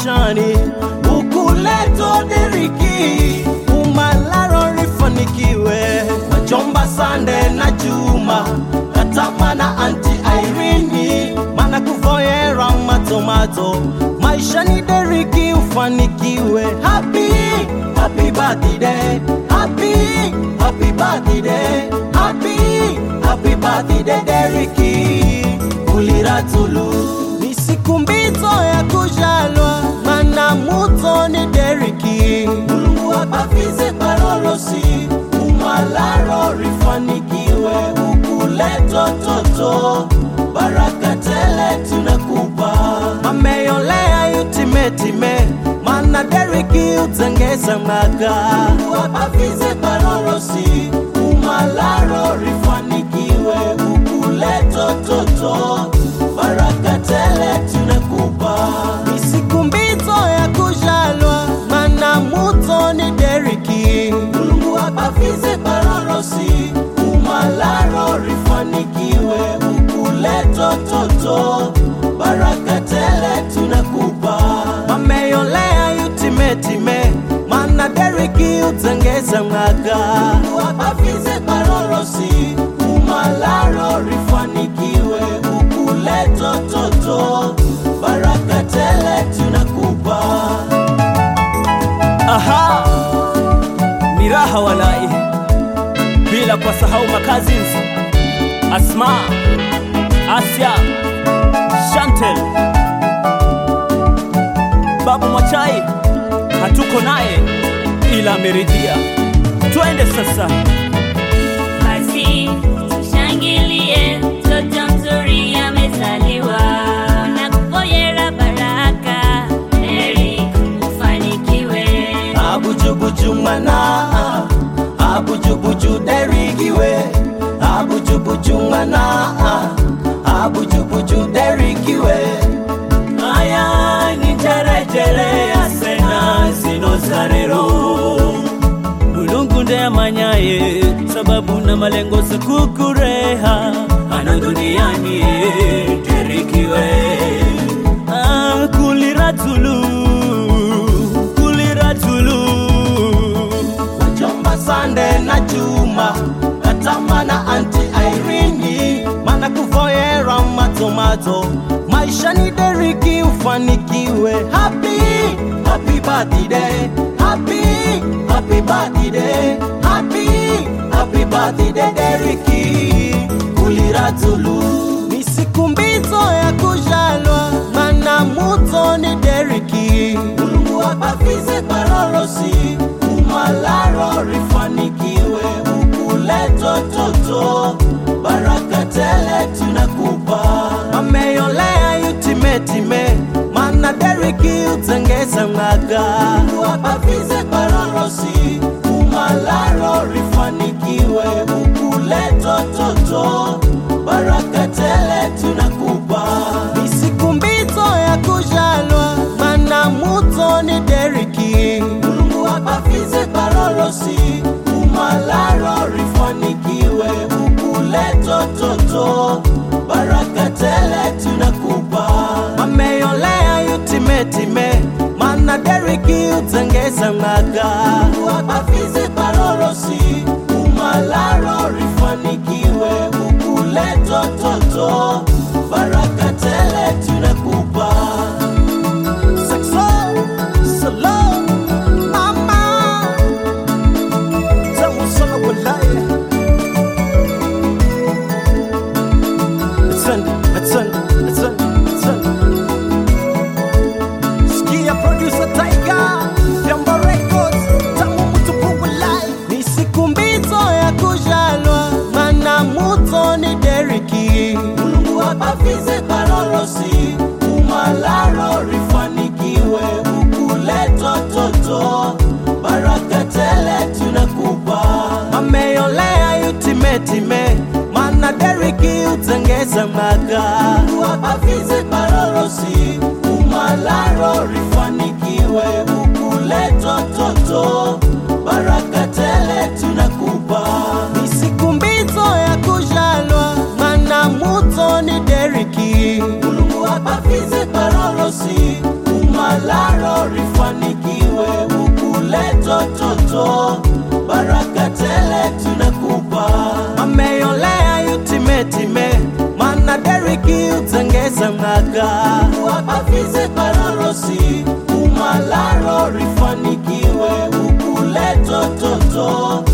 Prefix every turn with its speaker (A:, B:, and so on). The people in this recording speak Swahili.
A: maishani ukuleto deriki umalaro rifanikiwe wajomba sande na juma katama na anti airini mana kuvoyera matomato maishani deriki ufanikiwe happy happy birthday happy happy birthday happy happy birthday deriki uliratulu ni siku mbito ya kujalwa mana muto ni deriki mulungu abavize parolosi umalaro rifanikiwe ukuleto toto baraka tele tunakupa ameyolea yutimetime mana deriki utengeza maka Mungu abavize parolosi umalaro rifanikiwe ukuleto toto baraka tele tunakupa ni siku mbito ya kujalwa mana muto ni deriki mulungu abavize parolosi umalaro rifanikiwe ukuleto toto baraka tele tunakupa mameyolea yutimetime mana deriki utengeza mwaka Mungu abavize parolosi umalaro rifanikiwe ukuleto toto baraka tele tunakupa
B: Aha, ni raha walai, bila kwa sahau makazins Asma, Asya, Chantel, Babu Mwachai, hatuko naye ila ameridhia. Twende sasa.
C: Basi tushangilie, mtoto mzuri amezaliwa. Nakuponyera baraka, heri ufanikiwe.
A: abujubuju mana abujubuju derikiwe abujubuju mana abujubuju derikiwe aya ni jerejere asena zinosarero
B: mulungu ndeyamanyaye sababu na malengo sikukureha ana duniani terikiwe Ah, kuliratulu kuliratulu
A: wajomba sande na juma katama na anti airini mana kuvoyera matomato maisha ni deriki ufanikiwe happy happy birthday happy happy birthday happy happy birthday deriki kuliratulu ni siku mbito ya kujalwa mana muto ni deriki mulungu abavize parolosi umalaro rifanikiwe ukuleto toto baraka tele tunakupa ameyolea yutimetime mana deriki utengeza mwaka Mungu abavize parolosi umalaro rifanikiwe ukuleto toto baraka tele tunakupa ni siku mbito ya kujalwa mana muto ni deriki mulungu abavize parolosi umalaro rifanikiwe ukuleto toto baraka tele tunakupa ameyolea yutimetime mana deriki utengeza mwaka Mungu abavize parolosi umalaro rifanikiwe ukuleto toto baraka tele tunakupa Saxo, solo, mama, tamu sana walai. Asante, asante, asante, asante. Sikia producer Tiger, Vyombo Records, tamu mtupu walai. Ni siku mbito ya kujalwa, mana muto ni deriki. Mulungu abavize parolosi, umalaro rifanikiwe, ukuleto toto, baraka tele tunakupa. Ameyolea yutimetime, mana deriki utengeza mwaka. Mungu abavize parolosi, umalaro rifanikiwe, ukuleto toto, baraka tele tunakupa. Ni siku mbito ya kujalwa, mana muto ni deriki. Mulungu abavize parolosi, umalaro umalaro rifanikiwe ukuleto toto baraka tele tunakupa ameyolea yutimetime mana deriki utengeza ng'aka wapafize parorosi umalaro rifanikiwe ukuleto toto